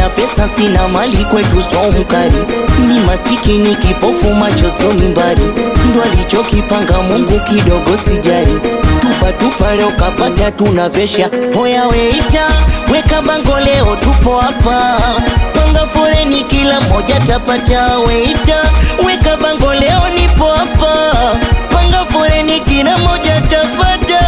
sina pesa, sina mali, kwetu swaumkari. Ni masikini kipofu, macho soni mbali, ndo alichokipanga Mungu, kidogo sijari. Tupa tupa leo kapata, tunavesha hoya. Weita weka bango, leo tupo hapa, panga foreni, kila moja tapata. Weita weka bango, leo nipo hapa, panga foreni, kila moja tapata.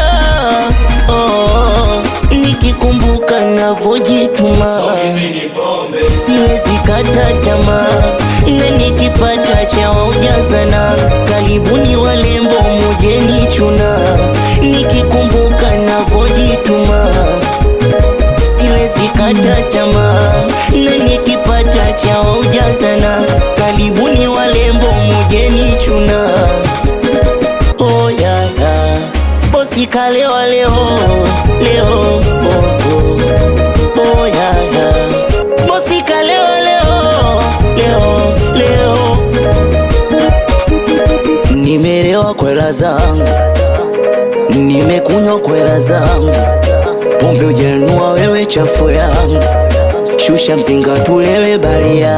Oh, nikikumbuka navojituma siwezi kata tamaa, na nikipata cha waujazana, karibuni walembo mujeni chuna. Nikikumbuka navojituma siwezi kata tamaa, na nikipata cha waujazana, karibuni walembo mujeni chuna. Oh, yeah, yeah. Bosi kalewa leo leo oh, oh. Oh, yeah, yeah. Bosi kalewa leo leo leo, nimelewa kwela zangu, nimekunywa kwela zangu, pombe ujanua wewe chafu yangu, shusha mzinga tulewe balia,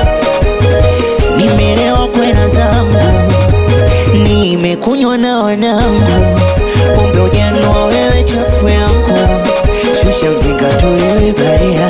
nimelewa kwela zangu, nimekunywa na wanangu, pombe ujanua wewe chafu yangu, shusha mzinga tulewe balia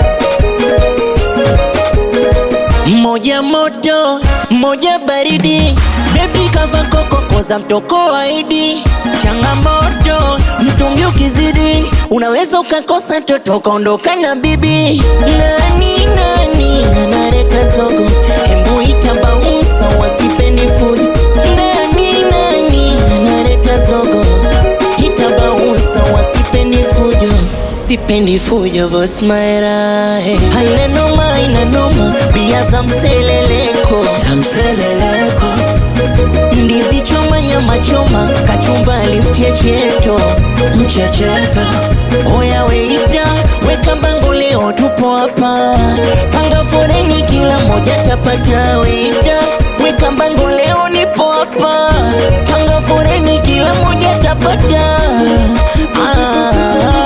moja moto moja baridi, bebi kava koko za mtoko waidi. Changamoto mtungi ukizidi, unaweza ukakosa toto ukaondoka na bibi. Nani nani analeta zogo, hembu ita bausa wasipeni fujo. Nani nani analeta zogo, ita bausa wasipeni fujo sipendi fujo boss maera hey. haina noma haina noma bia za mseleleko za mseleleko ndizi choma nyama choma kachumbali mchecheto mchecheto oya weita weka bango leo tupo hapa panga foreni kila moja tapata weita weka bango leo nipo hapa panga foreni kila moja tapata ah,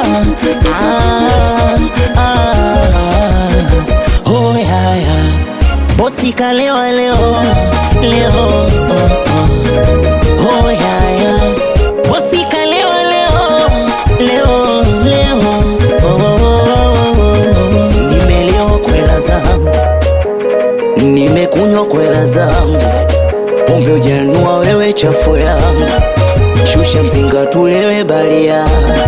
ah, ah. Oh, yeah, yeah. Bosi kalewa leo leo oh, oh. Oh, yeah, yeah. Bosi kalewa leo leo leo oh, oh, oh, oh. Nimelewa kwela zangu, nimekunywa kwela zangu, pombe ujanua wewe chafu yangu, shusha mzinga tulewe balia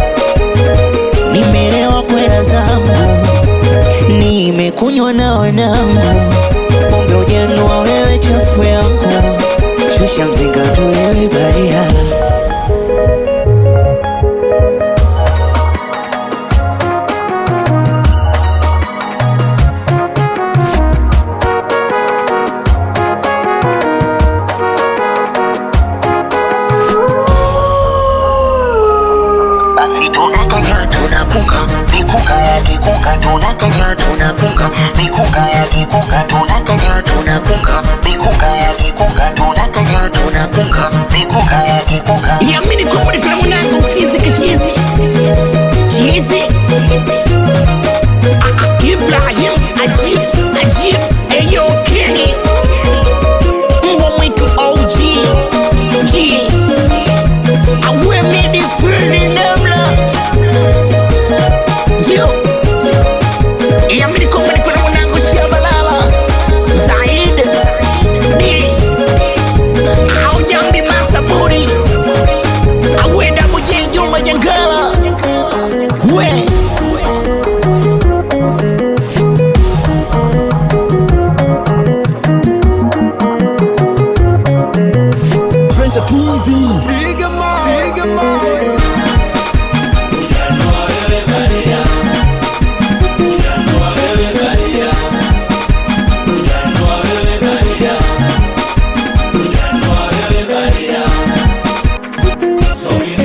nimelewa kwela zangu, nimekunywa na wanangu, pombe ujanua wewe chafu yangu, shusha mzinga tulewe baria. basi tunakanya tunakunga mikunga ya kikunga tunakanya tunakunga mikunga ya kikunga tunakanya tunakunga mikunga ya kikunga tunakanya tunakunga mikunga ya kikunga Yamini kumuri kuna mwanangu chizi kichizi chizi Ah, ah, Ibrahim Ajib Ajib Eyo Kenny Mbwa mwitu OG G Awe midi free namla Jio Yamini kumuri kuna mwanangu Shabalala Zaid Dili Aujambi Masaburi awenda mujejuma jangala we French are too easy. Bigger man, bigger man. So